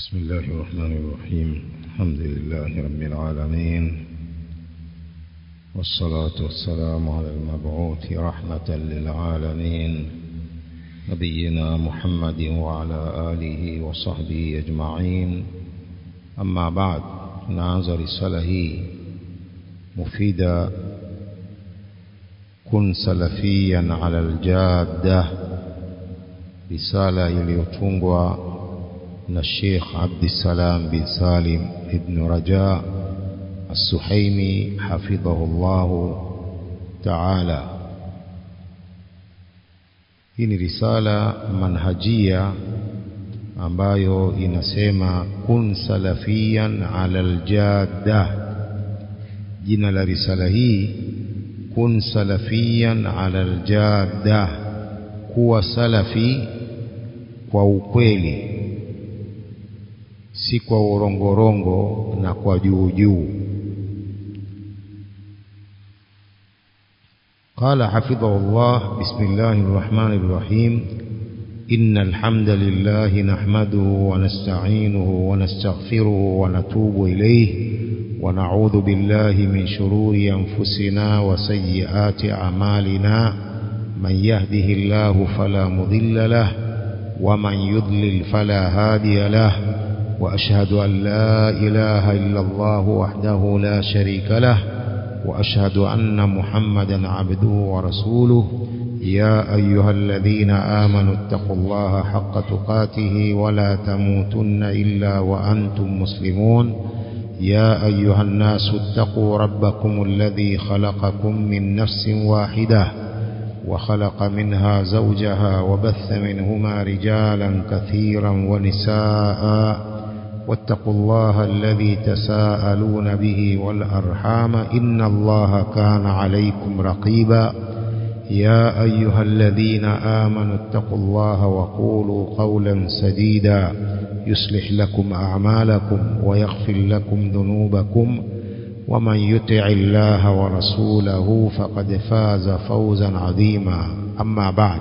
بسم الله الرحمن الرحيم الحمد لله رب العالمين والصلاة والسلام على المبعوث رحمة للعالمين نبينا محمد وعلى آله وصحبه أجمعين أما بعد نعز رساله مفيدة كن سلفيا على الجادة رسالة iliyotungwa na Sheikh Abdissalam bin Salim ibn Raja As-Suhaimi hafidhahullahu ta'ala. Hii ni risala manhajia ambayo inasema kun salafiyan ala aljadda. Jina la risala hii kun salafiyan ala aljadda, kuwa salafi kwa ukweli si kwa urongorongo na kwa juu juu. قال حفظه الله بسم الله الرحمن الرحيم إن الحمد لله نحمده ونستعينه ونستغفره ونتوب إليه ونعوذ بالله من شرور أنفسنا وسيئات أعمالنا من يهده الله فلا مضل له ومن يضلل فلا هادي له وأشهد أن لا إله إلا الله وحده لا شريك له وأشهد أن محمدا عبده ورسوله يا أيها الذين آمنوا اتقوا الله حق تقاته ولا تموتن إلا وأنتم مسلمون يا أيها الناس اتقوا ربكم الذي خلقكم من نفس واحدة وخلق منها زوجها وبث منهما رجالا كثيرا ونساء واتقوا الله الذي تساءلون به والأرحام إن الله كان عليكم رقيبا يا أيها الذين آمنوا اتقوا الله وقولوا قولا سديدا يصلح لكم أعمالكم ويغفر لكم ذنوبكم ومن يطع الله ورسوله فقد فاز فوزا عظيما أما بعد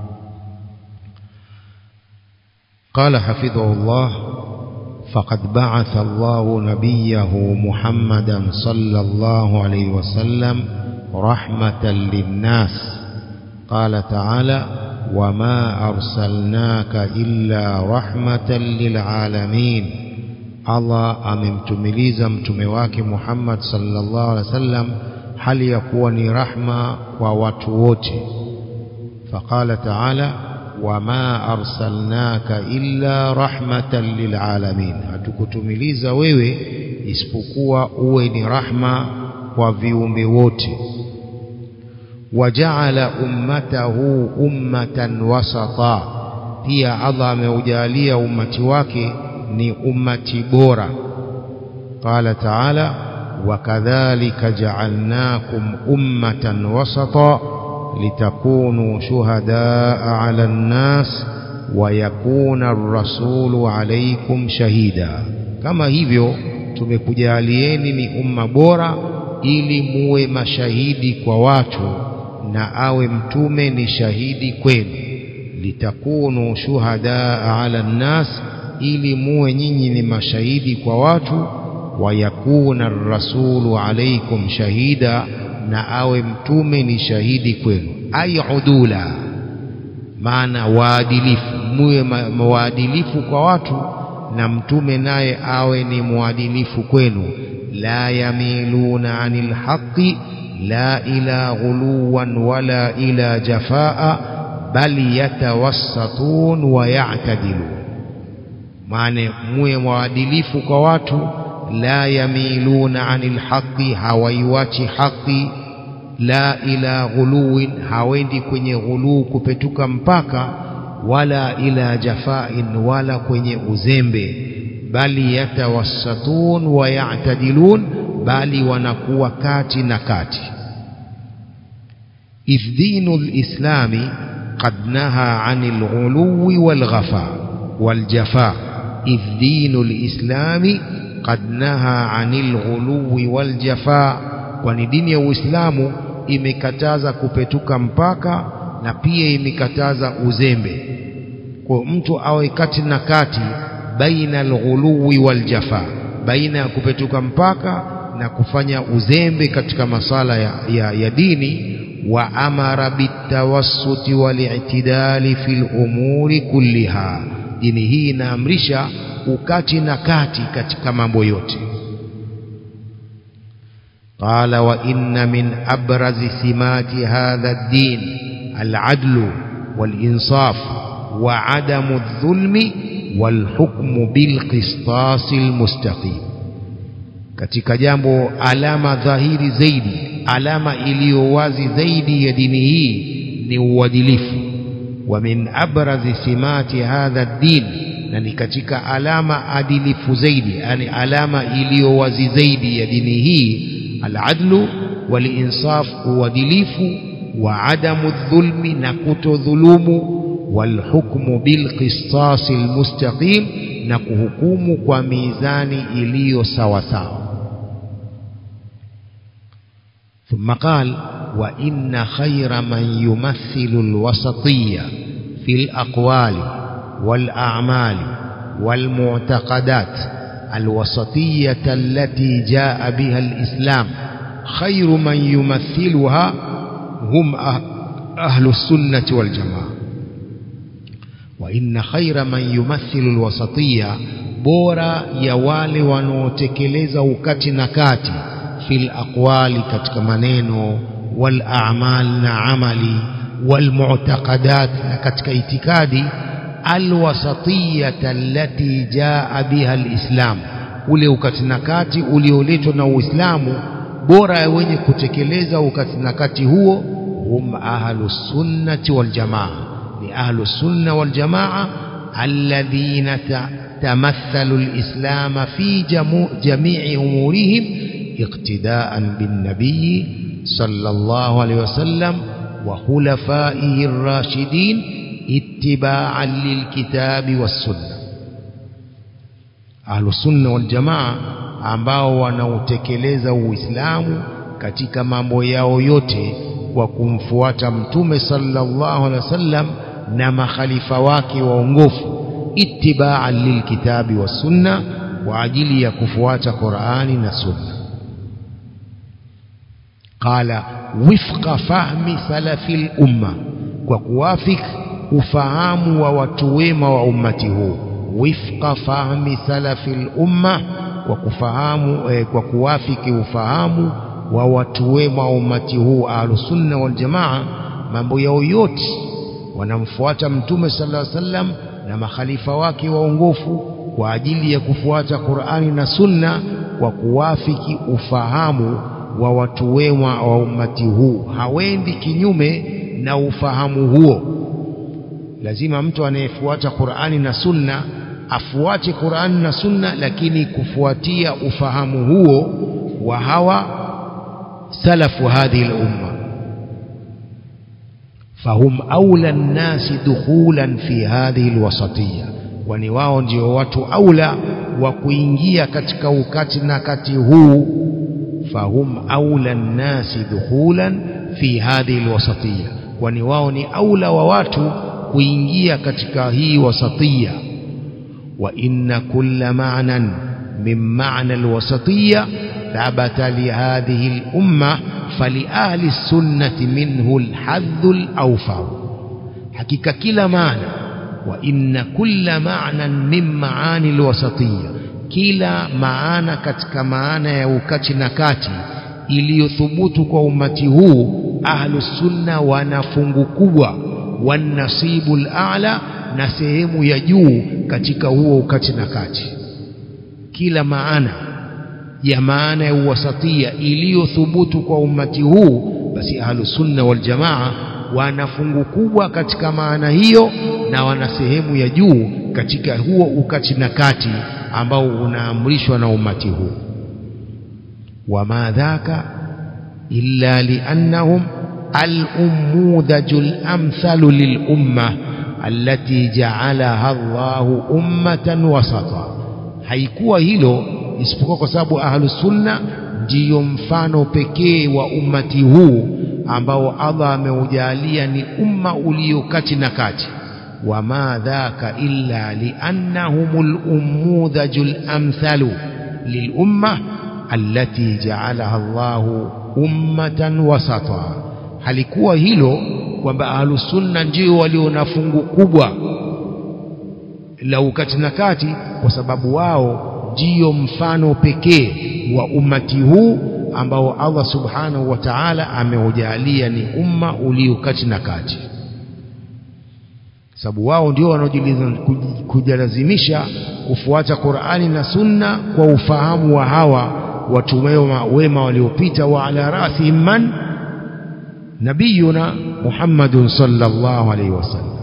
قال حفظه الله فقد بعث الله نبيه محمدا صلى الله عليه وسلم رحمة للناس قال تعالى وما أرسلناك إلا رحمة للعالمين Allah amemtumiliza mtume wake Muhammad sallallahu alaihi wasallam hali ya kuwa ni rahma kwa watu wote. Faqala ta'ala wama arsalnaka illa rahmatan lilalamin, hatukutumiliza wewe isipokuwa uwe ni rahma kwa viumbe wote. Wajaala ummatahu ummatan wasata, pia Allah ameujalia ummati wake ni ummati bora. Qala taala wakadhalika ja'alnakum ummatan wasata litakunu shuhadaa ala nnas wa yakuna ar-rasulu alaykum shahida, kama hivyo tumekujalieni ni umma bora ili muwe mashahidi kwa watu na awe mtume ni shahidi kwenu. Litakunu shuhadaa ala nnas ili muwe nyinyi ni mashahidi kwa watu, wayakuna rasulu alaikum shahida, na awe mtume ni shahidi kwenu. Ay udula, maana waadilifu, muwe waadilifu kwa watu, na mtume naye awe ni mwadilifu kwenu. La yamiluna anil haqi la ila ghuluwan wala ila jafaa bal yatawassatun wa ya'tadilun maana muwe mwaadilifu kwa watu, la yamiluna anil haqi, hawaiwachi haqi, la ila ghuluwin, hawendi kwenye ghuluu kupetuka mpaka, wala ila jafain, wala kwenye uzembe, bali yatawassatun wa ya'tadilun, bali wanakuwa kati na kati. idh dinu lislami qad naha anil ghuluwi walghafa waljafa إذ دين الإسلام قد نهى عن الغلو والجفاء kwani dini ya Uislamu imekataza kupetuka mpaka na pia imekataza uzembe. Kwa mtu awe kati na kati baina alghuluwi waljafa baina ya kupetuka mpaka na kufanya uzembe katika masala ya, ya, ya dini wa amara bitawassuti walitidali fil umuri kulliha dini hii inaamrisha ukati na kati katika mambo yote قال وإن من أبرز سمات هذا الدين العدل والإنصاف وعدم الظلم والحكم بالقسطاس المستقيم katika jambo alama dhahiri zaidi alama iliyo wazi zaidi ya dini hii ni uadilifu wa min abrazi simati hadha din na ni katika alama adilifu zaidi yani alama iliyo wazi zaidi ya dini hii aladlu walinsaf uadilifu wa adamu dhulmi na kutodhulumu walhukmu bilqisasi almustaqim na kuhukumu kwa mizani iliyo sawa sawa ثم قال وإن خير من يمثل الوسطية في الأقوال والأعمال والمعتقدات الوسطية التي جاء بها الإسلام خير من يمثلها هم أهل السنة والجماعة وإن خير من يمثل الوسطية بورا يوالي ونوتكلز وكت نكاتي في الأقوال كتك منينو والأعمال نعملي والمعتقدات كتك اعتقادي الوسطية التي جاء بها الإسلام ule ukatinakati ulioletwa na Uislamu bora wenye kutekeleza ukatinakati huo hum ahlu sunnati wal jamaa ni ahlu sunna wal jamaa alladhina tamathalu alislam fi jami'i umurihim iqtida'an bin nabiy sallallahu alayhi wasallam wa khulafaihi ar-rashidin اتباعا للكتاب والسنة أهل السنة والجماعة ambao wanautekeleza Uislamu katika mambo yao yote kwa kumfuata Mtume sallallahu alaihi wasallam na makhalifa wake waongofu ittiba'an lilkitabi was sunna kwa ajili ya kufuata Qur'ani na Sunna qala wifqa fahmi salafil umma kwa kuwafiki ufahamu wa watu wema wa ummati huu wifqa fahmi salafil umma kwa kufahamu eh, kwa kuwafiki ufahamu wa watu wema wa ummati huu ahlusunna wal jamaa mambo yao yote wanamfuata mtume sallallahu alaihi wasallam na makhalifa wake waongofu kwa ajili ya kufuata Qur'ani na Sunna kwa kuwafiki ufahamu wa watu wema wa ummati huu hawendi kinyume na ufahamu huo lazima mtu anayefuata Qur'ani na Sunna afuate Qur'ani na Sunna lakini kufuatia ufahamu huo wa hawa salafu hadhihi al-umma fahum aula nnasi dukhulan fi hadhihi alwasatiyya kwani wao ndio watu aula wa kuingia katika ukati na kati huu fahum aula nnasi dukhulan fi hadhihi alwasatiyya kwani wao ni aula wa watu kuingia katika hii wasatiyya wa inna kulla ma'nan min ma'na alwasatiyya thabata lihadhihi al-umma فلأهل السنة منه الحظ الأوفر حقيقة كلا معنى وإن كل معنى من معاني الوسطية كلا معنى كتك معنى يوكتي نكاتي iliyothubutu kwa umati huu ahlu sunna wana fungu kubwa wanasibu al-a'la na sehemu ya juu katika huo ukati na kati kila maana ya maana ya uwasatia iliyothubutu kwa ummati huu basi ahlus sunna wal jamaa wana fungu kubwa katika maana hiyo na wana sehemu ya juu katika huo ukati na kati ambao unaamrishwa na ummati huu wama dhaka illa liannahum al-ummudajul amthalu lil-umma allati ja'alaha Allahu ummatan wasata haikuwa hilo isipokuwa kwa sababu ahlus sunna ndiyo mfano pekee wa ummati huu ambao Allah ameujalia ni umma ulio kati na kati وما ذاك إلا لأنهم الأموذج الأمثل للأمة التي جعلها الله أمة وسطا halikuwa hilo kwamba ahlusunna ndio walio na fungu kubwa la ukati na kati kwa sababu wao ndio mfano pekee wa ummati huu ambao Allah subhanahu wa ta'ala ameujalia ni umma ulio kati na kati sababu wao ndio wanaojalazimisha kufuata Qur'ani na Sunna kwa ufahamu wa hawa watu wema, wema waliopita wa ala rasihim man nabiyuna Muhammadun sallallahu alayhi wasallam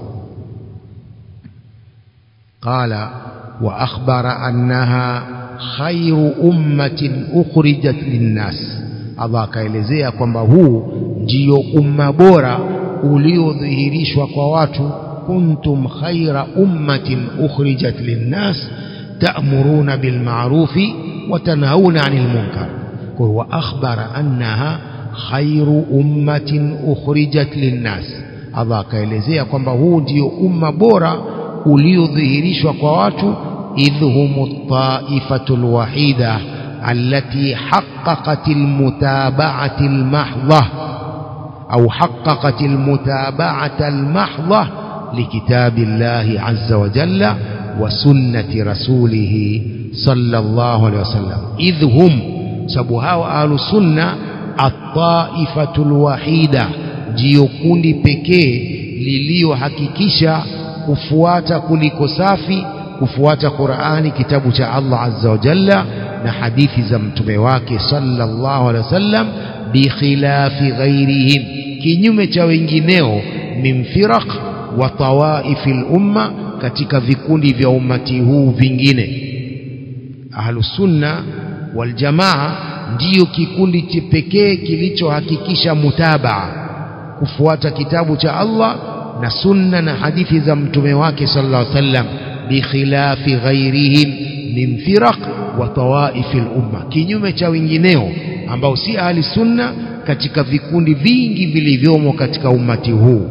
قال وأخبر أنها خير أمة أخرجت للناس Allah akaelezea kwamba huu ndio umma bora uliodhihirishwa kwa watu kuntum khaira ummatin ukhrijat linnas ta'muruna bil ma'rufi wa tanhauna 'anil munkar wa akhbara annaha khairu ummatin ukhrijat linnas Allah akaelezea kwamba huu ndio umma bora uliodhihirishwa kwa watu idhhumu at-ta'ifatul wahida التي حققت المتابعة المحضة أو حققت المتابعة المحضة لكتاب الله عز وجل وسنة رسوله صلى الله عليه وسلم إذ هم سبها أهل السنة الطائفة الوحيدة جيوكوندي بكي liliyohakikisha kufuata kuliko safi kufuata Qur'ani kitabu cha Allah azza wa jalla na hadithi za mtume wake sallallahu alaihi wasallam bikhilafi ghairihim kinyume cha wengineo min firaq wa tawaifil umma katika vikundi vya ummati huu vingine ahlus sunna wal jamaa ndiyo kikundi pekee kilichohakikisha mutabaa kufuata kitabu cha Allah na sunna na hadithi za mtume wake sallallahu alaihi wasallam bikhilafi ghairihim min firaq wa tawaifi umma kinyume cha wengineo ambao si ahli sunna katika vikundi vingi vilivyomo katika ummati huu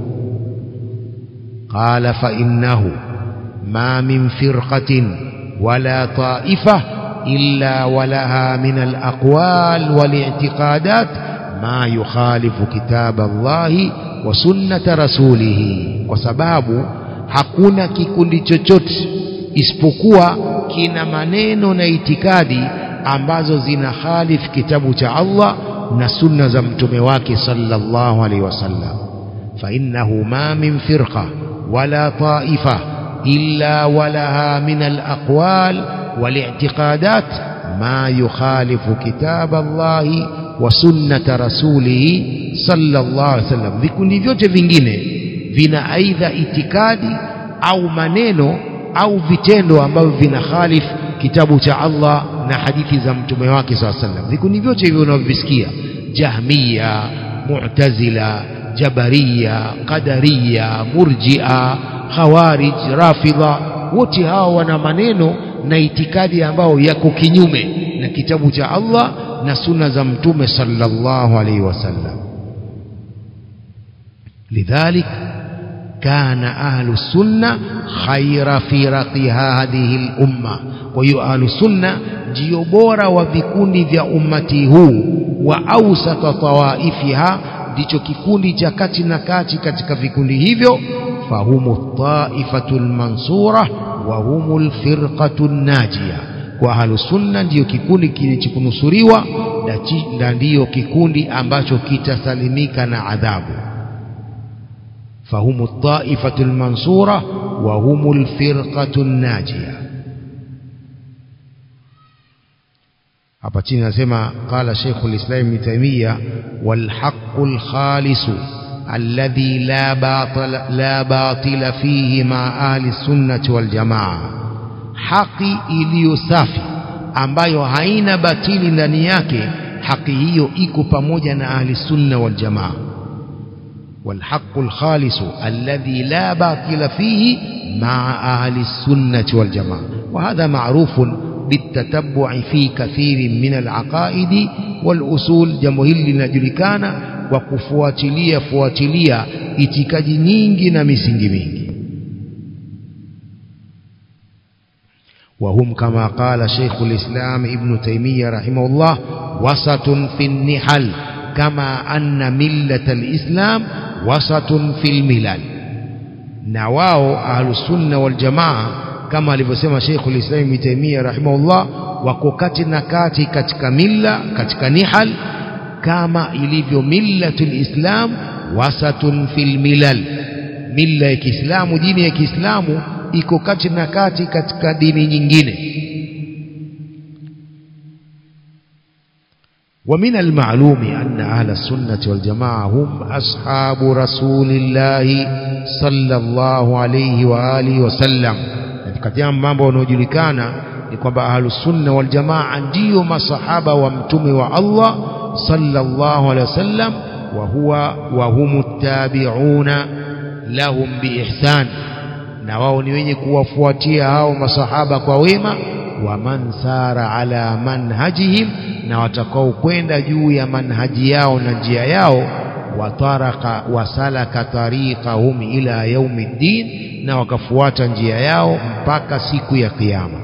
qala fa innahu ma min firqatin wala taifa illa walaha min alaqwal wal-i'tiqadat ma yukhalifu kitab Allah wa sunnata rasulih kwa sababu hakuna kikundi chochote isipokuwa kina maneno na itikadi ambazo zina khalif kitabu cha Allah na sunna za mtume wake sallallahu alaihi wasallam fa innahu ma min firqa wala taifa illa walaha min alaqwal والاعتقادات ما يخالف كتاب الله وسنة رسوله صلى الله عليه وسلم vikundi vyote vingine vina aidha itikadi au maneno au vitendo ambavyo vina khalif kitabu cha Allah na hadithi za mtume wake SAW sallam vikundi vyote hivyo unavyovisikia jahmiya mu'tazila jabariya qadariya murji'a khawarij rafidha wote hao wana maneno na itikadi ambao yako kinyume na kitabu cha Allah na sunna za mtume sallallahu alaihi wasallam lidhalik كان أهل السنة خير فرق هذه الأمة وهي أهل السنة جيوبورا وفكوني في أمته وأوسط طوائفها ndicho kikundi cha kati na kati katika vikundi hivyo fahumu taifatu lmansura wa humu lfirqatu najia kwa ahlusunna ndiyo kikundi kilichokunusuriwa na ndiyo kikundi ambacho kitasalimika na adhabu فهم الطائفة المنصورة وهم الفرقة الناجية hapa chini nasema qala Sheikh al-Islam Ibn Taymiyyah wal haqqul khalis alladhi la batila la batila fihi ma ahli sunnati wal jamaa haki iliyo safi ambayo haina batili ndani yake haki hiyo iko pamoja na ahli sunna wal jamaa والحق الخالص الذي لا باطل فيه مع أهل السنة والجماعة وهذا معروف بالتتبع في كثير من العقائد والأصول جمهل لنجلكان وكفواتلية فواتلية itikadi nyingi na misingi mingi وهم كما قال شيخ الإسلام ابن تيمية رحمه الله وسط في النحل كما أن ملة الإسلام وسط في الملل نواو أهل السنة والجماعة كما alivyosema Sheikh al-Islam Ibn Taymiyyah rahimahullah wako kati na kati katika milla katika nihal kama ilivyo millatul Islam wasatun fil milal milla ya Kiislamu dini ya Kiislamu iko kati na kati katika dini nyingine ومن المعلوم أن أهل السنة والجماعة هم أصحاب رسول الله صلى الله عليه وآله وسلم katika mambo yanayojulikana ni kwamba ahlusunna waljamaa ndiyo masahaba wa mtume wa Allah sallallahu alaihi wasallam wa huwa wa humu tabi'una lahum biihsan na wao ni wenye kuwafuatia hao masahaba kwa wema wa man sara ala manhajihim na watakao kwenda juu ya manhaji yao na njia yao wataraka wasalaka tariqahum ila yaumiddin na wakafuata njia yao mpaka siku ya kiyama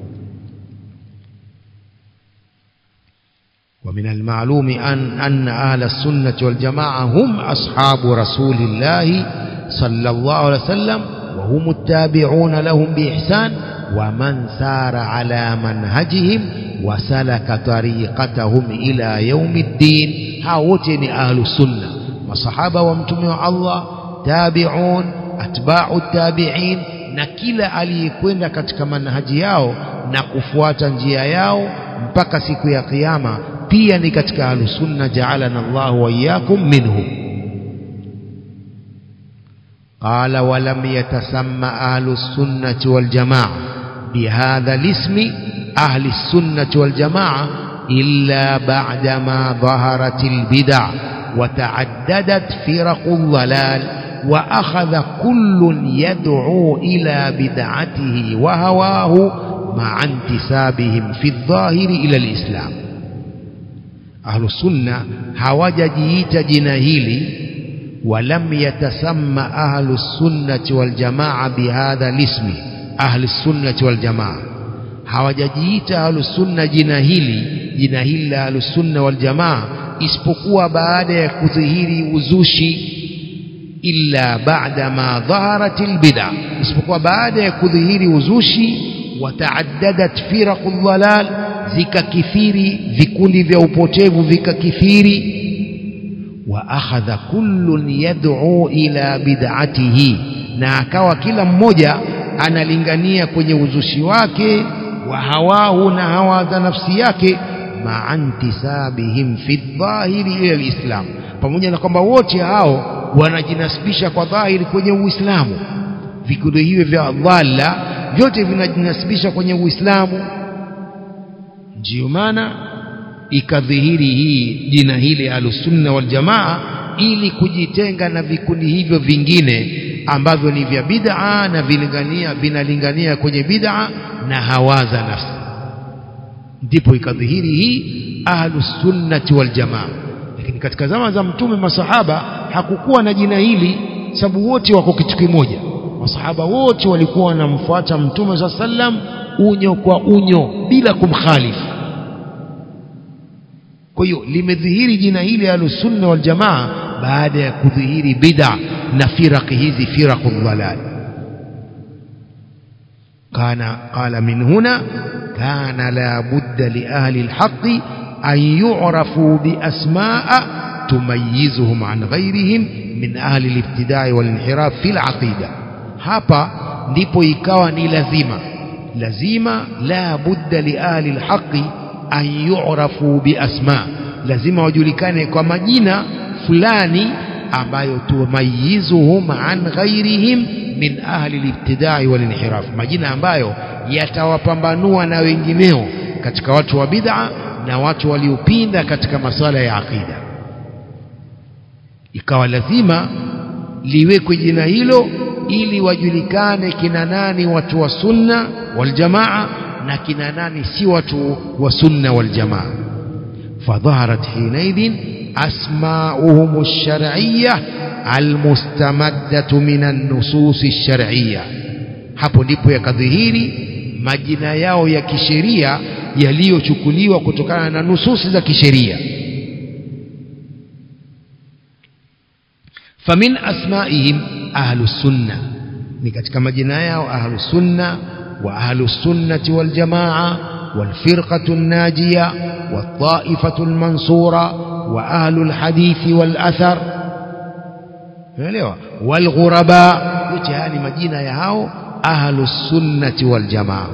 ومن المعلوم أن أن أهل السنة والجماعة هم أصحاب رسول الله صلى الله عليه وسلم وهم التابعون لهم بإحسان ومن سار على منهجهم وسلك طريقتهم إلى يوم الدين هاوتني أهل السنة وصحابة ومتمع الله تابعون أتباع التابعين na kila aliyekwenda katika manhaji yao na kufuata njia yao mpaka siku ya kiyama pia ni katika ahlusunna jaalana Allahu wa iyyakum minhum قال ولم يتسمى أهل السنة والجماعة بهذا الاسم أهل السنة والجماعة إلا بعدما ظهرت البدع وتعددت فرق الضلال وأخذ كل يدعو إلى بدعته وهواه مع انتسابهم في الظاهر إلى الإسلام أهل السنة هوججيت جناهيلي ولم يتسمى أهل السنة والجماعة بهذا الاسم أهل السنة والجماعة hawajajiita ahlusunna jina hili jina hili la ahlusunna waljamaa isipokuwa baada ya kudhihiri uzushi illa baada ma dhaharat albid'a isipokuwa baada ya kudhihiri uzushi wataaddadat firaqu dhalal zikakithiri vikundi vya upotevu vikakithiri wa akhadha kullun yad'u ila bid'atihi na akawa kila mmoja analingania kwenye uzushi wake wa hawahu na hawa za nafsi yake ma'antisabihim fi dhahiri ila alislam pamoja na kwamba wote hao wanajinasibisha kwa dhahiri kwenye uislamu vikundi hivi vya dhalla vyote vinajinasibisha kwenye uislamu ndio maana ikadhihiri hii jina hili alusunna wal jamaa ili kujitenga na vikundi hivyo vingine ambavyo ni vya bid'a na vilingania vinalingania kwenye bid'a na hawaza nafsi ndipo ikadhihiri hii ahlus sunnati wal jamaa lakini katika zama za mtume masahaba hakukuwa na jina hili sababu wote wako kitu kimoja masahaba wote walikuwa wanamfuata mtume sa sallam unyo kwa unyo bila kumkhalifu kwa hiyo limedhihiri jina hili ahlus sunna wal jamaa baada ya kudhihiri bid'a na firaqi hizi firaqu dhalal kana qala min huna kana la budda li ahli alhaq an yu'rafu bi asma'a tumayyizuhum an ghayrihim min ahli alibtida'i wal inhiraf fi alaqida hapa ndipo ikawa ni lazima lazima la budda li ahli alhaq an yu'rafu bi asma lazima wajulikane kwa majina fulani ambayo tumayizuhum an ghairihim min ahli al-ibtida'i wal inhiraf majina ambayo yatawapambanua na wengineo katika watu wa bid'a na watu waliopinda katika masala ya aqida ikawa lazima liwekwe jina hilo ili wajulikane kina nani watu wa sunna wal jamaa na kina nani si watu wa sunna wal jamaa fadhaharat hinaidhin asma'uhum ash-shar'iyyah al-mustamaddatu min an-nusus ash-shar'iyyah hapo ndipo yakadhihiri majina yao ya kisheria yaliyochukuliwa kutokana na nususi za kisheria famin asmaihim ahlus sunna ni katika majina yao ahlus sunna wa ahlus sunnati wal jamaa wal firqatu najiya wat taifatu mansura wa ahlul hadithi wal athar unaelewa wal ghuraba yote haya ni majina ya hao ahlus sunnati wal jamaa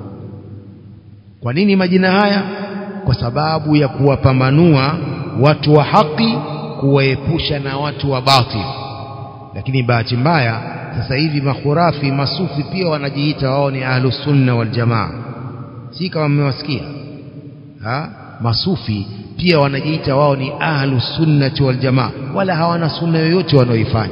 kwa nini majina haya kwa sababu ya kuwapambanua watu wa haki kuwaepusha na watu wa batil lakini bahati mbaya sasa hivi makhurafi masufi pia wanajiita wao ni ahlus sunna wal jamaa si kama mmewasikia ha masufi pia wanajiita wao ni ahlus sunnati wal jamaa wala hawana sunna yoyote wanaoifanya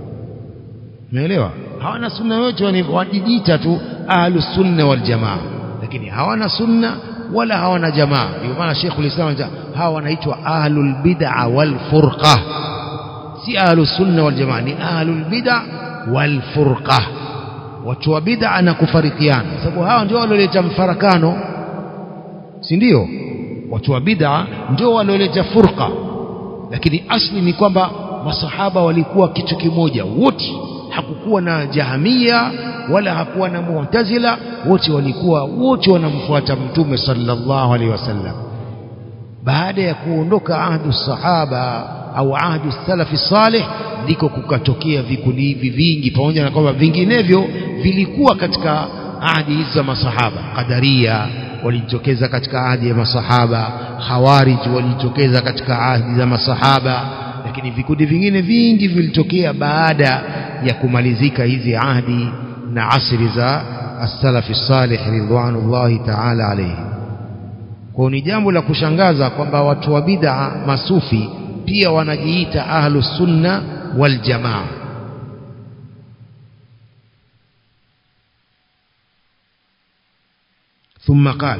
umeelewa hawana sunna yoyote wanajiita tu ahlus sunna wal jamaa lakini hawana sunna wala hawana jamaa ndio maana Sheikhul Islam hawa wanaitwa ahlul bid'a wal furqa si ahlus sunna wal jamaa ni ahlul bid'a wal furqa watu wa bid'a na kufarikiana sababu hawa ndio walioleta mfarakano si ndio watu wa bid'a ndio walioleta furqa lakini asli ni kwamba masahaba walikuwa kitu kimoja wote hakukuwa na jahamia wala hakuwa na mu'tazila wote walikuwa wote wanamfuata mtume sallallahu alaihi wasallam baada ya kuondoka ahdu sahaba au ahdu salafi salih ndiko kukatokea vikundi hivi vingi pamoja na kwamba vinginevyo vilikuwa katika ahadi hizi za masahaba qadaria walijitokeza katika ahadi ya masahaba khawarij walijitokeza katika ahadi za masahaba lakini vikundi vingine vingi vilitokea baada ya kumalizika hizi ahadi na asri za as-salafi salih ridwanullahi ta'ala alayhi kwa ni jambo la kushangaza kwamba watu wa bid'a masufi pia wanajiita ahlus sunna wal jamaa ثم قال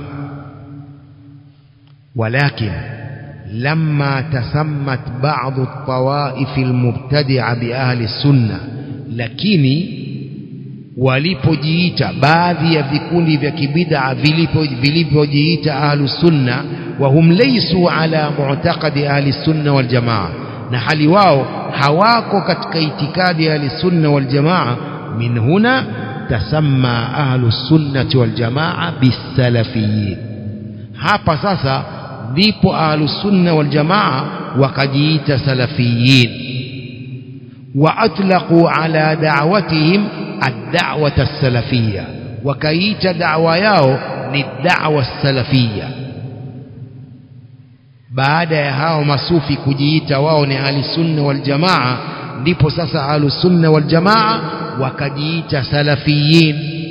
ولكن لما تسمت بعض الطوائف المبتدعة بأهل السنة lakini walipojiita baadhi ya vikundi vya kibid'a vilivyojiita ahlus sunna wa hum laysu ala mu'taqadi ahli sunna wal jamaa na hali wao hawako katika itikadi ya ahli sunna wal jamaa min huna tasamma ahlus sunnati wal jamaa bisalafiyin hapa sasa ndipo ahlus sunna wal jamaa wakajiita salafiyin وأطلقوا على دعوتهم الدعوة السلفية وكيت دعوة ياو للدعوة السلفية baada ya hao masufi kujiita wao ni ahli sunna wal jamaa ndipo sasa ahli sunna wal jamaa wakajiita salafiyin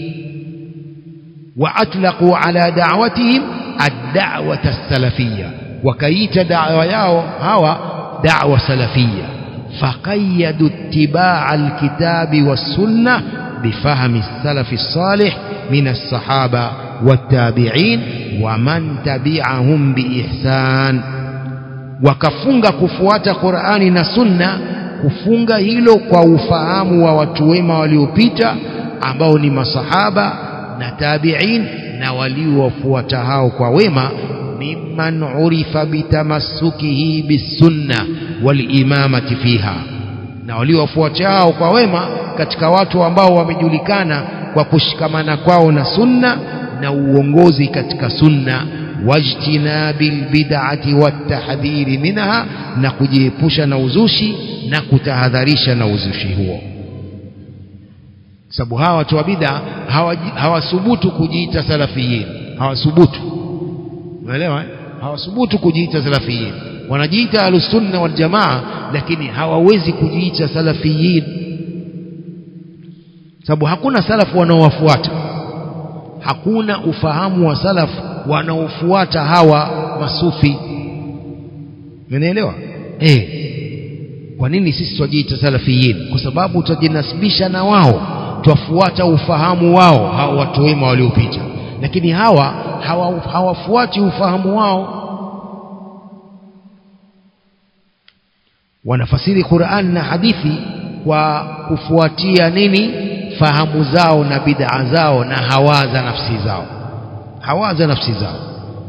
wa atlaqu ala da'watihim ad-da'wata as-salafiyya wakaita da'wa yao hawa da'wa salafiyya فقيدوا اتباع الكتاب والسنة بفهم السلف الصالح من الصحابة والتابعين ومن تبعهم بإحسان wakafunga kufuata Qur'ani na Sunna kufunga hilo kwa ufahamu wa watu wema waliopita ambao ni masahaba na tabi'in na waliofuata hao kwa wema mimman urifa bitamassukihi bisunna walimamati fiha na waliofuata hao kwa wema katika watu ambao wamejulikana kwa kushikamana kwao na sunna na uongozi katika sunna wajtinabil bid'ati watahdhiri minha na kujiepusha na uzushi na kutahadharisha na uzushi huo sababu hawa watu wa bid'a hawasubutu kujiita salafiyin hawasubutu unaelewa hawasubutu kujiita salafiyin wanajiita ahlusunna wal jamaa lakini hawawezi kujiita salafiyin sababu hakuna salafu wanaowafuata hakuna ufahamu wa salaf wanaofuata hawa masufi umeelewa eh kwa nini sisi twajiita salafiyin kwa sababu tutajinasibisha na wao twafuata ufahamu wao hao watu wema waliopita lakini hawa hawafuati hawa ufahamu wao wanafasiri Qur'an na hadithi kwa kufuatia nini fahamu zao na bid'a zao na hawa za nafsi zao hawa za nafsi zao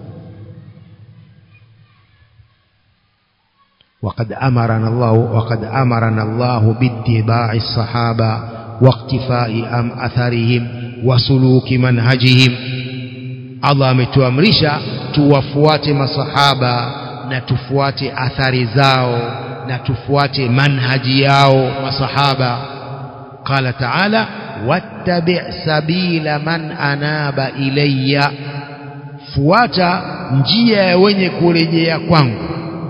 وقد أمرنا الله وقد أمرنا الله باتباع الصحابة واقتفاء أم أثرهم وسلوك منهجهم Allah ametuamrisha tuwafuate masahaba na tufuate athari zao na tufuate manhaji yao masahaba qala taala wattabi' sabila man anaba ilayya fuata njia ya wenye kurejea kwangu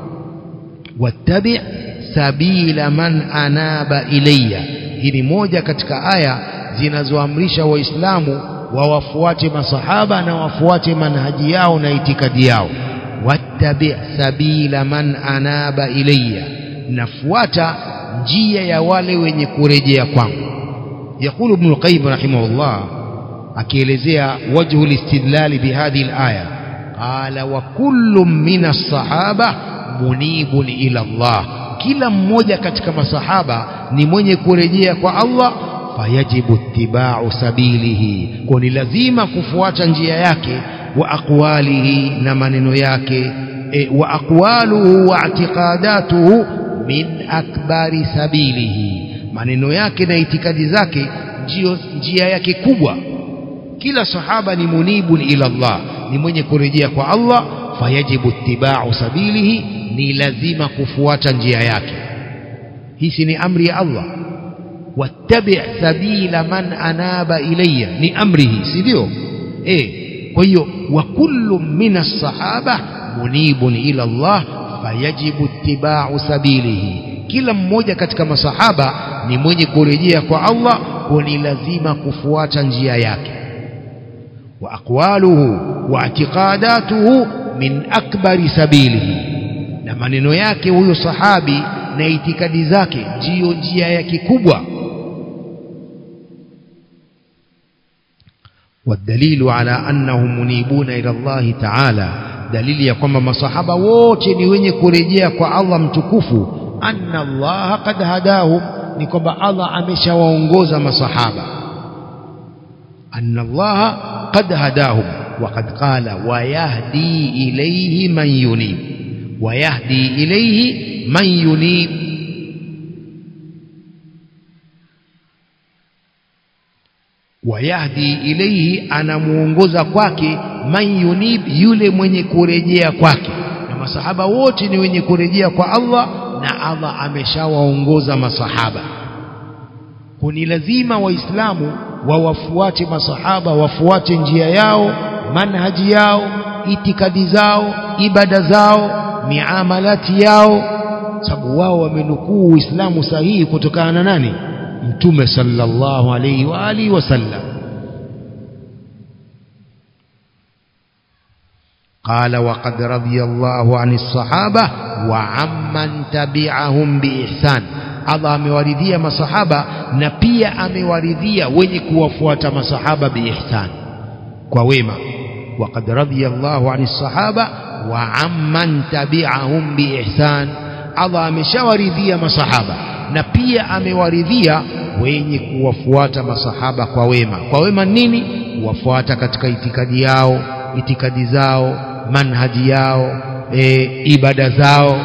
wattabi' sabila man anaba ilayya hii ni moja katika aya zinazoamrisha waislamu wawafuate masahaba na wafuate manhaji yao na itikadi yao wattabi sabila man anaba ilayya nafuata njia ya wale wenye kurejea kwangu يقول ابن القيم رحمه الله akielezea wajhu listidlal bihadhihi alaya qala wa kullu min as-sahaba munibun ila Allah kila mmoja katika masahaba ni mwenye kurejea kwa Allah fayajibu ittiba'u sabilihi kwa ni lazima kufuata njia yake wa aqwalihi na maneno yake e, wa aqwaluhu wa i'tiqadatuhu min akbari sabilihi maneno yake na itikadi zake ndio njia yake kubwa kila sahaba ni munibun ila Allah ni mwenye kurejea kwa Allah fayajibu ittiba'u sabilihi ni lazima kufuata njia yake hii ni amri ya Allah wattabi' sabila man anaba ilayya ni amrihi si ndio eh kwa hiyo wa kullu min as-sahaba munibun ila Allah fayajibu ittiba'u sabilihi kila mmoja katika masahaba ni mwenye kurejea kwa Allah kwa ni lazima kufuata njia yake wa aqwaluhu wa i'tiqadatuhu min akbari sabilihi na maneno yake huyo sahabi na itikadi zake ndiyo njia yake kubwa والدليل على أنهم منيبون إلى الله تعالى دليل ya kwamba masahaba wote ni wenye kurejea kwa Allah mtukufu anna Allah qad hadahum ni kwamba Allah ameshawaongoza masahaba anna Allah qad hadahum وقد قال ويهدي إليه من ينيب ويهدي إليه من ينيب wayahdi ilaihi anamuongoza kwake man yunib yule mwenye kurejea kwake na masahaba wote ni wenye kurejea kwa Allah na Allah ameshawaongoza masahaba kuni lazima waislamu wawafuate masahaba wafuate njia yao manhaji yao itikadi zao ibada zao miamalati yao sababu wao wamenukuu uislamu sahihi kutokana na nani mtume sallallahu alayhi wa alihi wasallam قال وقد رضي الله عن الصحابة وعمن تبعهم بإحسان Allah amewaridhia masahaba na pia amewaridhia wenye kuwafuata masahaba biihsan kwa wema waqad radiyallahu ani sahaba wa amman tabi'ahum biihsan Allah ameshawaridhia masahaba na pia amewaridhia wenye kuwafuata masahaba kwa wema kwa wema nini kuwafuata katika itikadi yao itikadi zao manhaji yao e, ibada zao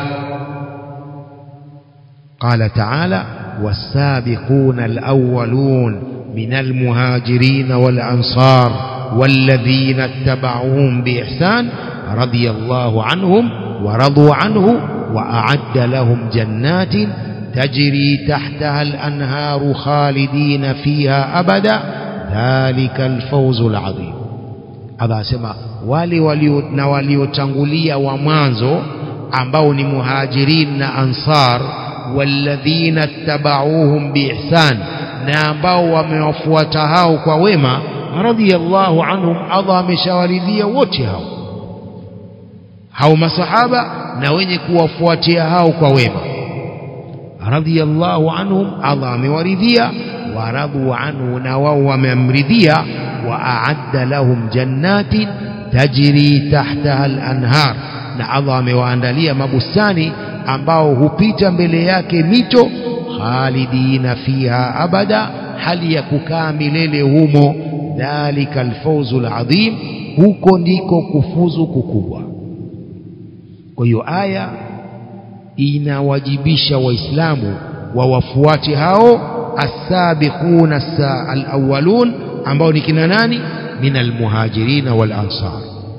قال تعالى والسابقون الأولون من المهاجرين والأنصار والذين اتبعوهم بإحسان رضي الله عنهم ورضوا عنه وأعد لهم جنات تجري تحتها الأنهار خالدين فيها أبدا ذلك الفوز العظيم هذا أسمى wale walio na waliotangulia wa mwanzo ambao ni muhajirin na ansar walladhina tabauhum biihsan na ambao wamewafuata hao kwa wema radhiyallahu anhum Allah ameshawaridhia wote hao hao masahaba na wenye kuwafuatia hao kwa wema radhiyallahu anhum Allah amewaridhia waradu anhu na wao wameamridhia wa a'adda lahum jannatin tajri tahtaha al-anhar na Allah amewaandalia mabustani ambao hupita mbele yake mito khalidina fiha abada hali ya kukaa milele humo dhalika alfawzu aladhim huko ndiko kufuzu kukubwa kwa hiyo aya inawajibisha waislamu wawafuate hao asabiquna alawwalun ambao ni kina nani min almuhajirin wal ansar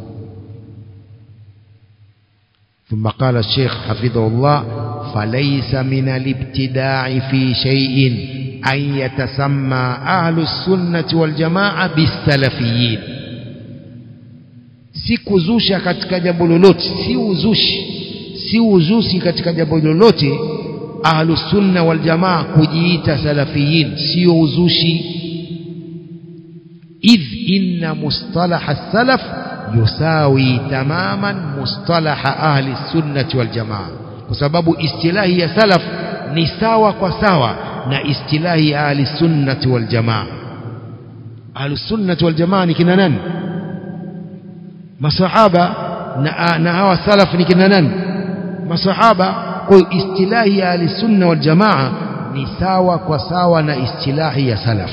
ثم قال الشيخ حفظه الله فليس من الابتداع في شيء أن يتسمى أهل السنة والجماعة بالسلفيين si kuzusha katika jambo lolote si uzushi si uzushi katika jambo lolote ahlusunna waljamaa kujiita salafiyin sio uzushi idh inna mustalaha salaf yusawi tamaman mustalaha ahli sunnati waljamaa kwa sababu istilahi ya salaf ni sawa kwa sawa na istilahi ya ahli sunnati waljamaa ahli sunnati waljamaa ni kina nani masahaba na, na hawa salaf ni kina nani masahaba kwa hiyo istilahi ya ahli sunna wal jamaa ni sawa kwa sawa na istilahi ya salaf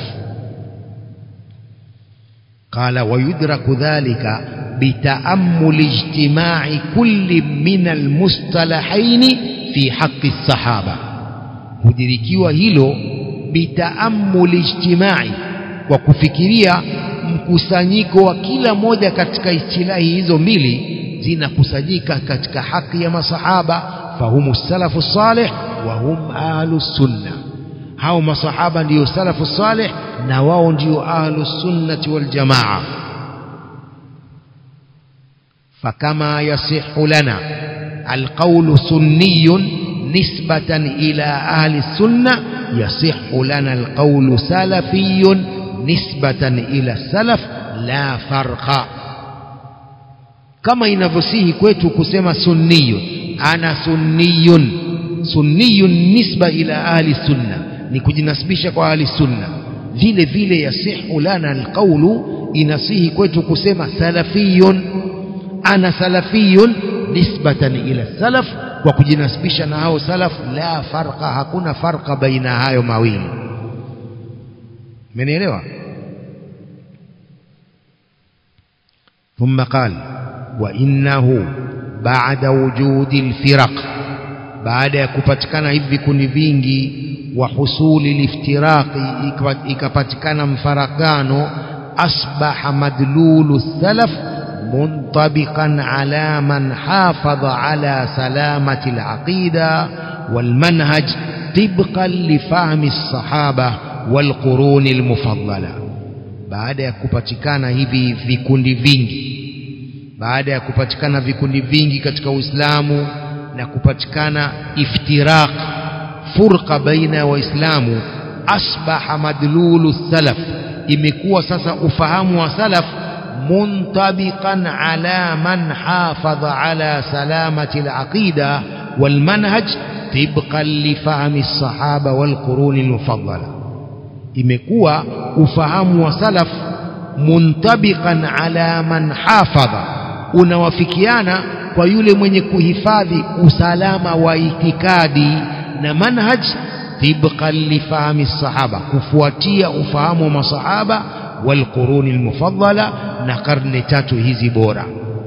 qala wayudraku dhalika bitaammul ijtimai kulli min almustalahaini fi haqqi sahaba hudirikiwa hilo bitaammul ijtimai kwa kufikiria mkusanyiko wa kila moja katika istilahi hizo mbili zinakusanyika katika haki ya masahaba fahumu salafu salih wa hum ahlu sunna hao masahaba ndiyo salafu salih na wao ndiyo ahlu sunnati wal jamaa fakama yasihu lana alqawlu sunniyun nisbatan ila ahli sunna yasihu lana alqawlu salafiyun nisbatan ila salaf la farqa kama inavyosihi kwetu kusema sunniyun ana sunniyun sunniyun nisba ila ahli sunna ni kujinasibisha kwa ahli sunna vile vile yasihu lana alqawlu inasihi kwetu kusema salafiyun ana salafiyun nisbatan ila salaf kwa kujinasibisha na hao salaf la farqa hakuna farqa baina hayo mawili mmenielewa ثم قال وإنه بعد وجود الفرق بعد kupatikana hivi vikundi vingi wa husuli liftiraqi ikapatikana mfarakano asbaha madlulu salaf منطبقا على من حافظ على سلامة العقيدة والمنهج طبقا لفهم الصحابة والقرون المفضلة baada ya kupatikana hivi vikundi vingi baada ya kupatikana vikundi vingi katika Uislamu na kupatikana iftiraq furqa baina ya waislamu asbaha madlulu salaf imekuwa sasa ufahamu wa salaf muntabiqan ala man hafadha ala salamati alaqida walmanhaj tibqan lifahmi الصحابه والقرون المفضله imekuwa ufahamu wa salaf muntabiqan ala man hafadha unawafikiana kwa yule mwenye kuhifadhi usalama wa itikadi na manhaj tibqan lifahmi sahaba kufuatia ufahamu wa masahaba walquruni almufaddala na karne tatu hizi bora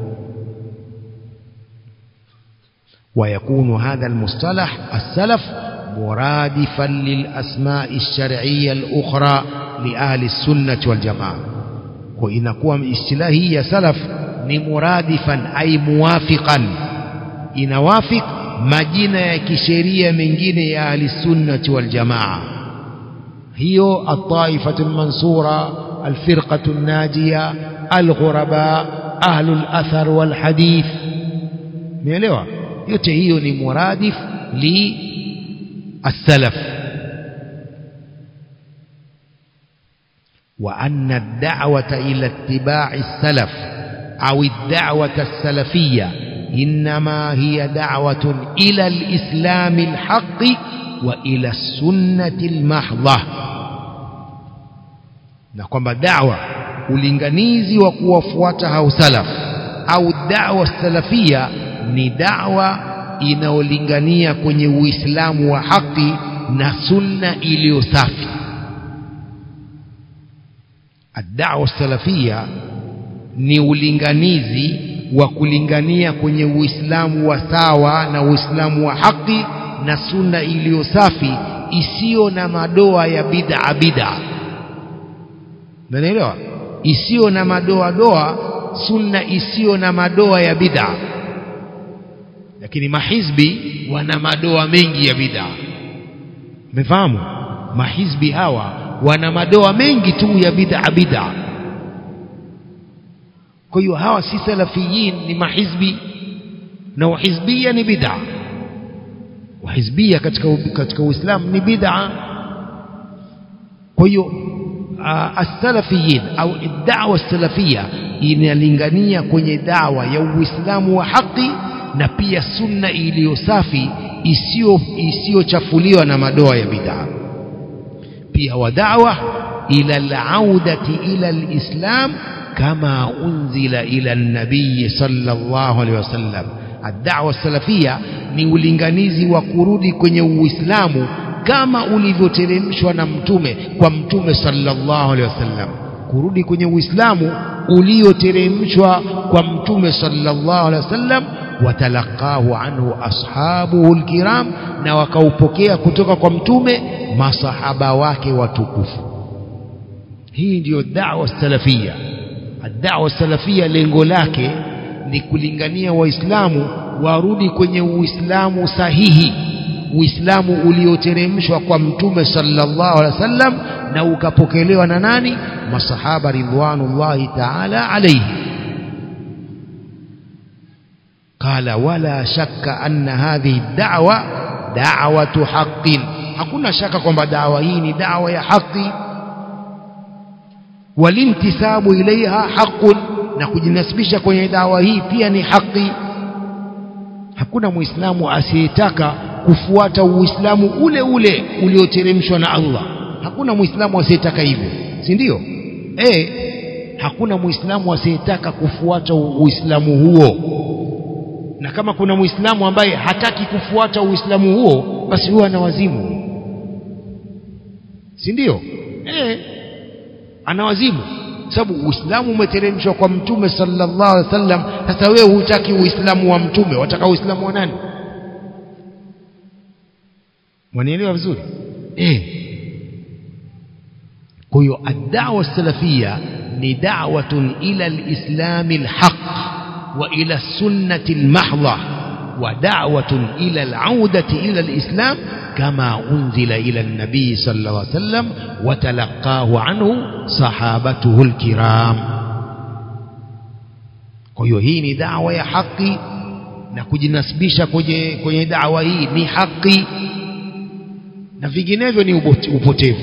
ويكون هذا المصطلح السلف مرادفا للأسماء الشرعية الأخرى لأهل السنة والجماعة وإنكم استلاهية سلف مرادفا أي موافقا إنوافق مجينة كشرية من جينة أهل السنة والجماعة هي الطائفة المنصورة الفرقة الناجية الغرباء أهل الأثر والحديث ميلوا yote hiyo ni muradif li السلف وأن الدعوة إلى اتباع السلف أو الدعوة السلفية إنما هي دعوة إلى الإسلام الحق وإلى السنة المحضة na kwamba dawa ulinganizi wa kuwafuata hao salaf au dawa salafia ni dawa inaolingania kwenye uislamu wa haki na sunna iliyo safi ad-da'wa salafia ni ulinganizi wa kulingania kwenye uislamu wa sawa na uislamu wa haki na sunna iliyo safi isiyo na madoa ya bid'a bid'a Unaelewa? Isiyo na madoa doa, sunna isiyo na madoa ya bid'a. Lakini mahizbi wana madoa mengi ya bid'a. Umefahamu? Mahizbi hawa wana madoa mengi tu ya bid'a bid'a. Kwa hiyo hawa si salafiyin, ni mahizbi na uhizbia ni bid'a. Uhizbia katika katika Uislamu ni bid'a. Kwa hiyo as-salafiyin au da'wa salafia inalingania kwenye dawa ya Uislamu wa haki na pia sunna iliyo safi isiyo isiyochafuliwa na madoa ya bid'a pia wa da'wa ila al-audati ila al-islam kama unzila ila an-nabiy sallallahu alaihi wasallam ad-da'wa salafia ni ulinganizi wa kurudi kwenye Uislamu kama ulivyoteremshwa na mtume kwa mtume sallallahu alaihi wasallam kurudi kwenye uislamu ulioteremshwa kwa mtume sallallahu alaihi wasallam watalaqahu anhu ashabuhu alkiram na wakaupokea kutoka kwa mtume masahaba wake watukufu hii ndiyo da'wa salafia da'wa salafia lengo lake ni kulingania waislamu warudi kwenye uislamu sahihi uislamu ulioteremshwa kwa mtume sallallahu alaihi wasallam na ukapokelewa na nani masahaba ridwanullahi ta'ala alayhi qala wala shakka anna hadhihi da'wa da'watu haqqin hakuna shaka kwamba dawa hii ni dawa ya haki walintisabu ilaiha haqqun na kujinasibisha kwenye dawa hii pia ni haki hakuna muislamu asiyetaka kufuata uislamu ule ule ulioteremshwa na Allah hakuna muislamu asiyetaka hivyo si ndio eh hakuna muislamu asiyetaka kufuata uislamu huo na kama kuna muislamu ambaye hataki kufuata uislamu huo basi huwa ana wazimu si ndio eh ana wazimu sababu uislamu umeteremshwa kwa mtume sallallahu alaihi wasallam sasa wewe hutaki uislamu wa mtume wataka uislamu wa nani mwanielewa vizuri eh kwa hiyo ad-da'wa salafia ni da'watun ila al-islam al-haq wa ila sunnati al-mahdha wa da'watun ila al-'audati ila al-islam kama unzila ila an-nabi sallallahu alayhi wasallam wa talaqahu anhu sahabatuhu al-kiram kwa hiyo hii ni da'wa ya haki na kujinasibisha kwenye kwenye da'wa hii ni haki na vinginevyo ni upotevu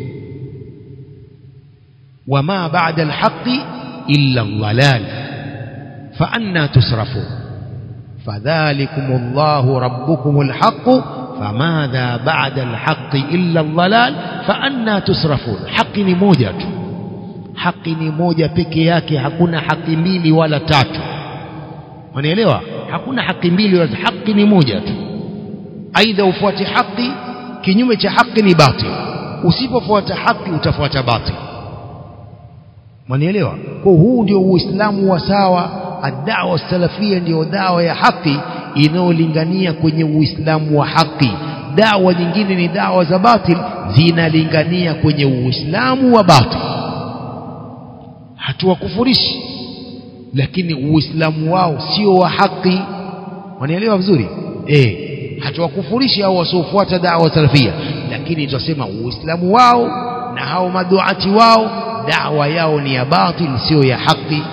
wama ba'da alhaqi illa dhalal fa anna tusrafun fadhalikum Allahu rabbukum alhaq famadha ba'da alhaqi illa dhalal fa anna tusrafun haki ni moja tu haki ni moja peke yake hakuna haki mbili wala tatu wanaelewa hakuna haki mbili wala haki ni moja tu aidha ufuate haki kinyume cha haki ni batil usipofuata haki utafuata batil mwanielewa kwa huu ndio uislamu wa sawa ad-da'wa salafia ndio dawa ya haki inayolingania kwenye uislamu wa haki dawa nyingine ni dawa za batil zinalingania kwenye uislamu wa batil hatuwakufurishi lakini uislamu wao sio wa haki wanaelewa vizuri eh hatuwakufurishi au wasiofuata dawa salafia lakini tutasema uislamu wao na hao maduati wao dawa yao ni ya batil sio ya haki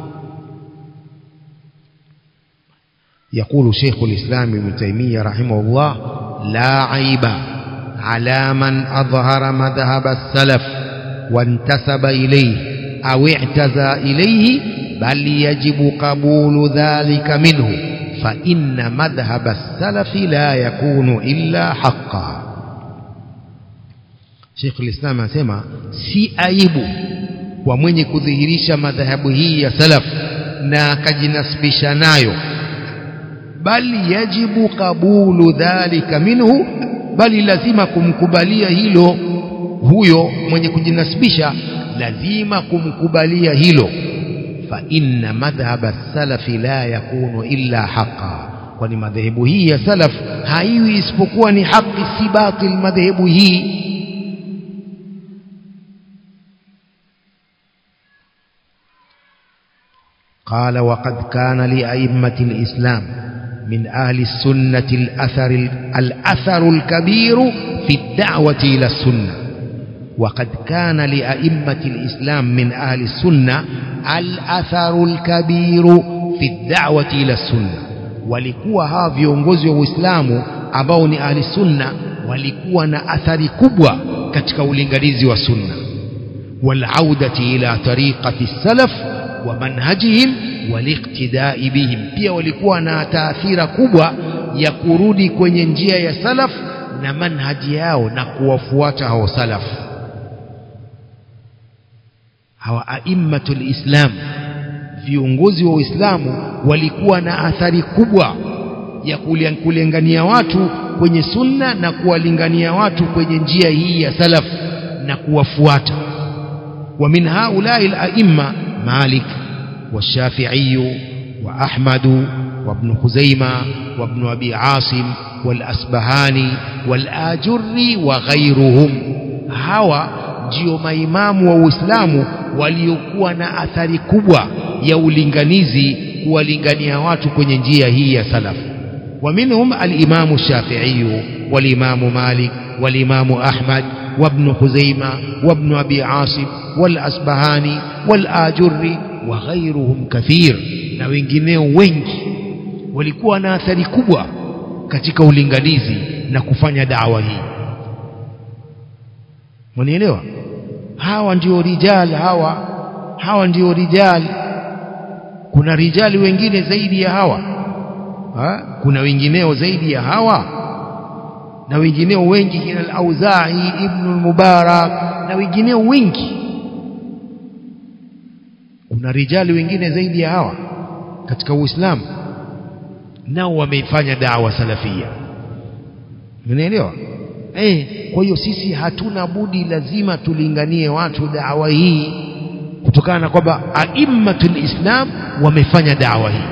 يقول شيخ الإسلام ابن تيمية رحمه الله لا عيب على من أظهر مذهب السلف وانتسب إليه أو اعتزى إليه بل يجب قبول ذلك منه فإن مذهب السلف لا يكون إلا حقا Sheikh al-Islam anasema si aibu kwa mwenye kudhihirisha madhahabu hii ya salaf na akajinasibisha nayo bali yajibu kabulu dhalika minhu bali lazima kumkubalia hilo huyo mwenye kujinasibisha lazima kumkubalia hilo fa inna madhhab salafi la yakunu illa haqa kwani madhehebu hii ya salaf haiwi isipokuwa ni haki si batil madhehebu hii قال وقد كان لأئمة الإسلام من أهل السنة الأثر الأثر الكبير في الدعوة إلى السنة وقد كان لأئمة الإسلام من أهل السنة الأثر الكبير في الدعوة إلى السنة walikuwa hawa viongozi wa Uislamu ambao ni ahli sunna walikuwa na athari kubwa katika ulinganizi wa sunna walaudati ila tariqati salaf wa manhajihim waliqtidai bihim pia walikuwa na taathira kubwa ya kurudi kwenye njia ya salaf na manhaji yao na kuwafuata hao salaf hawa aimmatul islam viongozi wa Uislamu walikuwa na athari kubwa ya kulingania watu kwenye sunna na kuwalingania watu kwenye njia hii ya salaf na kuwafuata wa min haulai al-a'imma Malik والشافعي وأحمد وابن خزيمة وابن أبي عاصم والأسبهاني والآجري وغيرهم هوا ndio maimamu wa Uislamu waliokuwa na athari kubwa ya ulinganizi kuwalingania watu kwenye njia hii ya salaf ومنهم الإمام الشافعي والإمام مالك والإمام أحمد وابن خزيمة وابن أبي عاصم والأسبهاني والآجري وغيرهم كثير na wengineo wengi walikuwa na athari kubwa katika ulinganizi na kufanya dawa hii mnielewa hawa ndio rijal hawa hawa ndio rijal kuna rijali wengine zaidi ya hawa ha? kuna wengineo zaidi ya hawa na wengineo wengi kina al-Auza'i ibn al-Mubarak na wengineo wengi kuna rijali wengine zaidi ya hawa katika Uislamu nao wameifanya dawa salafia unaelewa eh kwa hiyo sisi hatuna budi lazima tulinganie watu dawa hii kutokana na kwamba aimmatul islam wamefanya dawa hii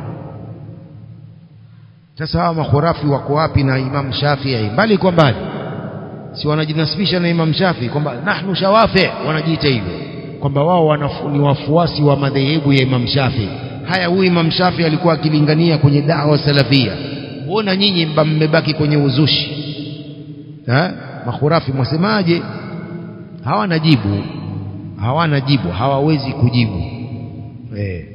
sasa hawa makhurafi wako wapi na Imam Shafi'i mbali kwa mbali si wanajinasibisha na Imam Shafi'i kwamba nahnu shawafi wanajiita hivyo kwamba wao ni wafuasi wa madhehebu ya Imam Shafi'i haya huyu Imam Shafi'i alikuwa akilingania kwenye dawa salafia mbona nyinyi mmebaki kwenye uzushi ha? makhurafi mwasemaje hawana jibu hawana jibu hawawezi kujibu eh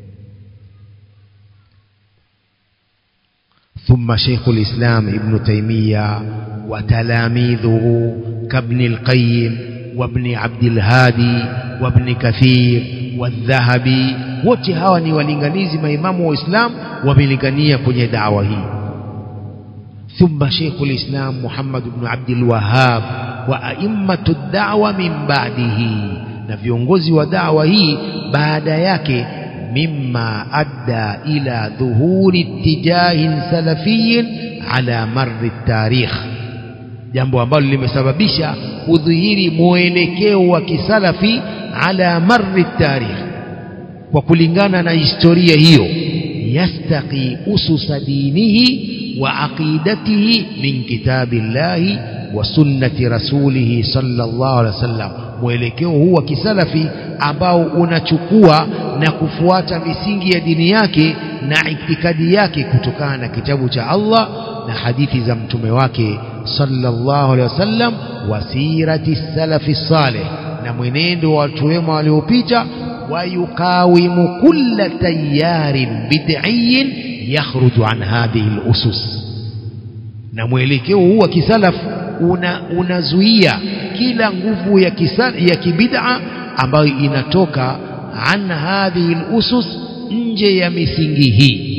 ثم شيخ الإسلام ابن تيمية وتلاميذه كابن القيم وابن عبد الهادي وابن كثير والذهبي wote hawa ni walinganizi maimamu wa Islam wamelingania kwenye dawa hii ثم شيخ الإسلام محمد بن عبد الوهاب وأئمة الدعوة من بعده na viongozi wa dawa hii baada yake mimma adda ila dhuhuri ittijahin salafiyin ala marri tarikh jambo ambalo limesababisha kudhihiri mwelekeo wa kisalafi ala marri tarikh kwa kulingana na historia hiyo yastaqi ususa dinihi wa aqidatihi min kitabillahi wa sunnati rasulihi sallallahu alaihi wasallam mwelekeo huu wa kisalafi ambao unachukua na kufuata misingi ya dini yake na itikadi yake kutokana na kitabu cha Allah na hadithi za mtume wake sallallahu alaihi wasallam wasirati salafi salih na mwenendo wa watu wema waliopita wayukawimu kulla tayarin bid'iyin yakhruju an hadhihi al-usus na mwelekeo huu wa kisalaf una unazuia kila nguvu ya kisa, ya kibid'a ambayo inatoka an hadhihi al-usus nje ya misingi hii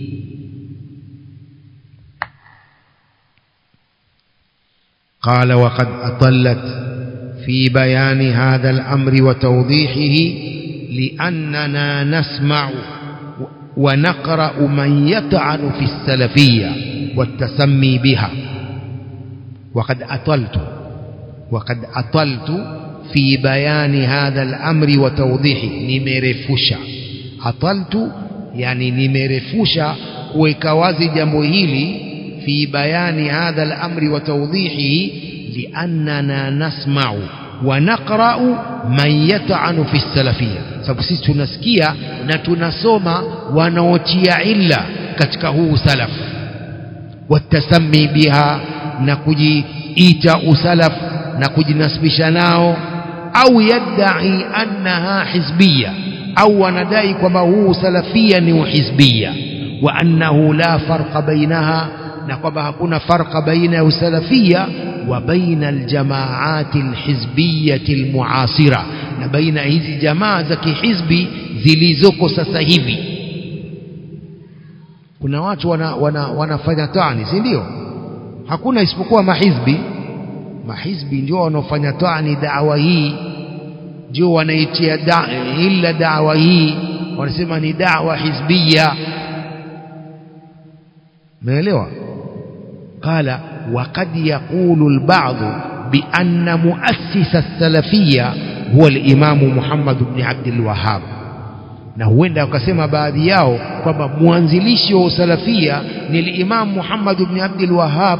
قال وقد أطلت في بيان هذا الأمر وتوضيحه لأننا نسمع ونقرأ من يطعن في السلفية والتسمي بها وقد أطلت وقد أطلت في بيان هذا الأمر وتوضيحه nimerefusha ataltu yani nimerefusha kuweka wazi jambo hili في بيان هذا الأمر وتوضيحه لأننا نسمع ونقرأ من يطعن في السلفية sababu sisi tunasikia na tunasoma wanaotia illa katika huu salaf watasami biha na kujiita usalaf na kujinasibisha nao au yadai annaha hizbiya au wanadai kwamba huu salafia ni uhizbiya wa annahu la farqa bainaha na kwamba hakuna farqa baina ya usalafia wa baina aljamaati alhizbiyati almuasira na baina hizi jamaa za kihizbi zilizoko sasa hivi kuna watu wana, wana, wanafanya tani si ndio hakuna isipokuwa mahizbi mahizbi ndio wanaofanya tani dawa hii ndio wanaitia da, illa dawa hii wanasema ni dawa hizbia umeelewa قال وقد يقول البعض بأن مؤسس السلفية هو الإمام محمد بن عبد الوهاب na huenda wakasema baadhi yao kwamba mwanzilishi wa usalafia ni al-Imam Muhammad ibn Abdul Wahhab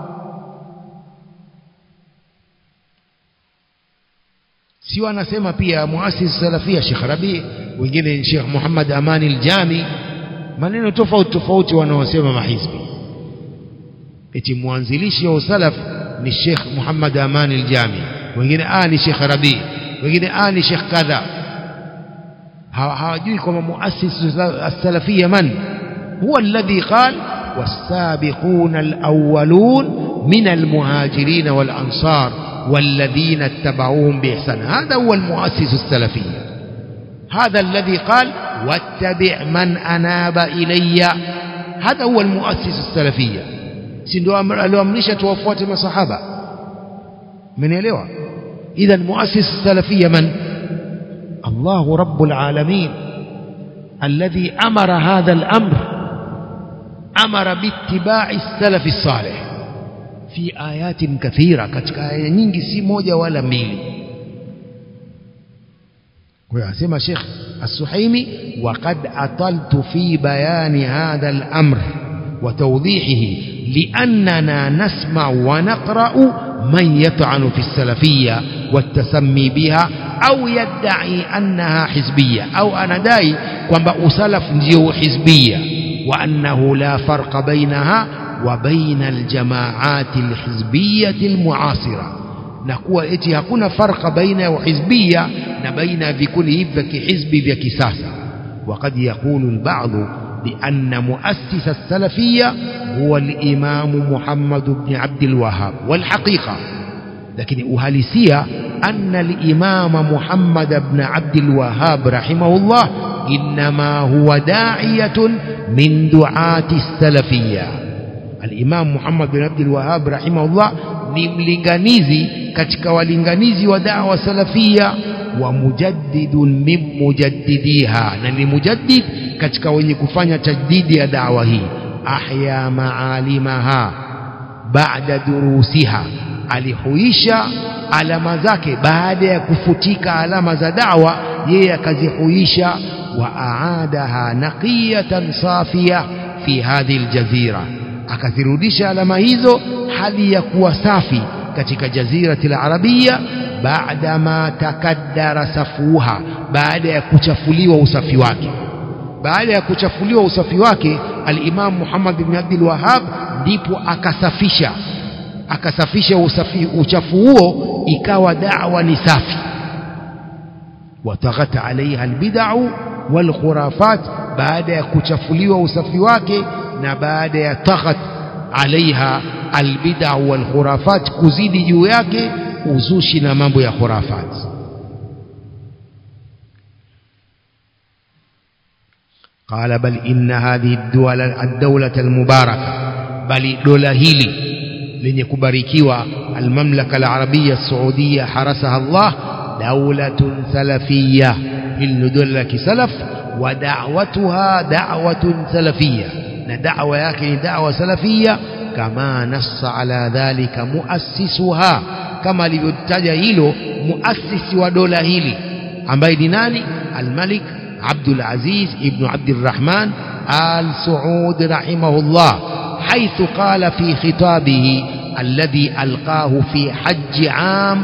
sio anasema pia muasisi salafia Sheikh Rabi wengine Sheikh Muhammad Amani al-Jami maneno tofauti tofauti wanaosema mahizbi eti mwanzilishi wa usalaf ni Sheikh Muhammad Amani al-Jami wengine ah ni Sheikh Rabi wengine ah ni Sheikh kadha hawajui kwamba muassis as-salafiyya man huwa alladhi qal والسابقون الأولون من المهاجرين والأنصار والذين اتبعوهم بإحسان هذا هو المؤسس السلفي هذا الذي قال واتبع من أناب إلي هذا هو المؤسس السلفية si ndio alioamrisha tuwafuate masahaba mmenielewa idhan muassis salafia man الله رب العالمين الذي أمر هذا الأمر أمر باتباع السلف الصالح في آيات كثيرة katika aya nyingi si moja wala mbili ويسمى شيخ السحيمي وقد أطلت في بيان هذا الأمر وتوضيحه لأننا نسمع ونقرأ من يطعن في السلفية والتسمي بها أو يدعي أنها حزبية أو أنا داي kwamba usalaf ndio hizbia wa annahu la farqa bainaha wa baina aljamaati alhizbiyati almuasira na kuwa eti hakuna farqa baina ya uhizbia na baina ya vikundi hivi vya kihizbi vya kisasa وقد يقول البعض بأن مؤسس السلفية هو الإمام محمد بن عبد الوهاب والحقيقة لكن أهلسية أن الإمام محمد بن عبد الوهاب رحمه الله إنما هو داعية من دعاة السلفية الإمام محمد بن عبد الوهاب رحمه الله ni mlinganizi katika walinganizi wa dawa salafia wa mujaddidun min mujaddidiha na ni mujaddid katika wenye kufanya tajdidi ya dawa hii ahya maalimaha baada durusiha alihuisha alama zake baada ya kufutika alama za dawa yeye akazihuisha wa aadaha naqiyatan safia fi hadhihi aljazira akazirudisha alama hizo hali ya kuwa safi katika jazirati alarabia baada ma takaddara safuha baada ya kuchafuliwa usafi wake baada ya kuchafuliwa usafi wake al-Imam Muhammad bin Abdul Wahhab ndipo akasafisha akasafisha usafi uchafu huo ikawa da'wa ni safi wataghat alaiha albid'u wal khurafat baada ya kuchafuliwa usafi wake na baada ya taghat alaiha albid'u wal khurafat kuzidi juu yake uzushi na mambo ya khurafat قال بل إن هذه الدولة, الدولة المباركة بل دولة هيلي lenye kubarikiwa almamlaka alarabia السعودية حرسها الله دولة سلفية hili dola la kisalaf wa da'watuha da'watun salafiyya na da'wa yake ni da'wa salafiyya kama nassa ala dhalika muassisuha kama alivyotaja hilo muasisi wa dola hili ambaye ni nani almalik Abdul Aziz ibn Abdurrahman al Saud rahimahullah حيث قال في خطابه الذي ألقاه في حج عام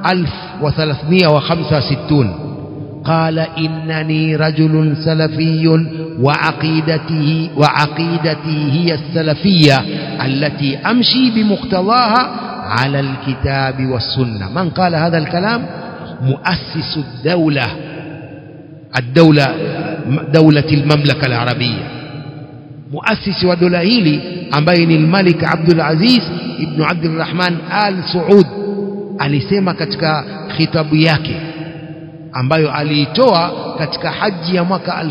1365 قال إنني رجل سلفي وعقيدته وعقيدتي هي السلفية التي أمشي بمقتضاها على الكتاب والسنة من قال هذا الكلام مؤسس الدولة الدولة دولة المملكة العربية مؤسس ودولة هيلي أمبين الملك عبد العزيز ابن عبد الرحمن آل سعود alisema katika khitabu yake ambayo aliitoa katika haji ya mwaka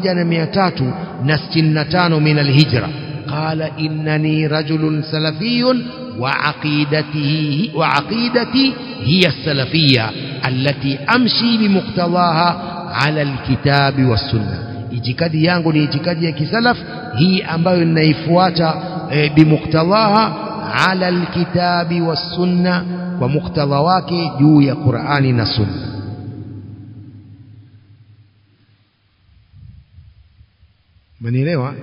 1365 min alhijra qala innani rajulun salafiyun وعقيدته وعقيدتي هي السلفية التي أمشي بمقتضاها على الكتاب والسنة itikadi yangu ni itikadi ya kisalaf hii ambayo ninaifuata e, bimuktadhaha ala alkitabi wassunna kwa muktadha wake juu ya Qur'ani na Sunna manielewa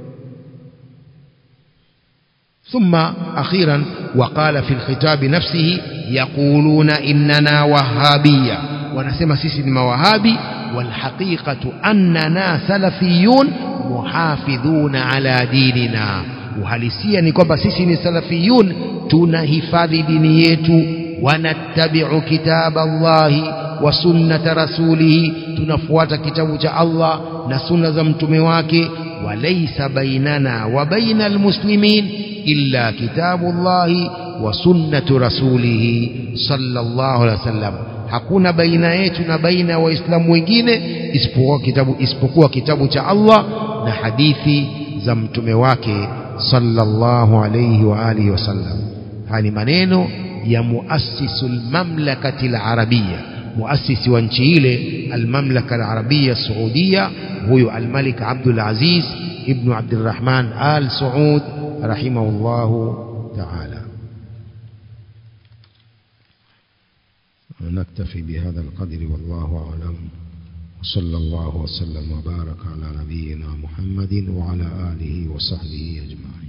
ثم أخيرا وقال في الخطاب نفسه يقولون إننا وهابية ونسمى سيسي وهابي والحقيقة أننا سلفيون محافظون على ديننا uhalisia ni kwamba sisi ni salafiyun tunahifadhi dini yetu wanattabi'u kitaba Allahi wa sunnata rasulihi tunafuata kitabu cha Allah na sunna za mtume wake walaysa bainana wa baina almuslimin illa kitabu Allahi wa sunnatu rasulihi sallallahu alaihi wasallam hakuna baina yetu na baina ya waislamu wengine isipokuwa kitabu isipokuwa kitabu cha Allah na hadithi za mtume wake sallallahu alayhi wa alihi wasallam haya ni maneno ya muassisul mamlakati alarabia muasisi wa nchi ile almamlaka alarabia saudia huyo almalik abdul aziz ibn abdurrahman al saud rahimahullah ta'ala نكتفي بهذا القدر والله أعلم وصلى الله وسلم وبارك على نبينا محمد وعلى آله وصحبه أجمعين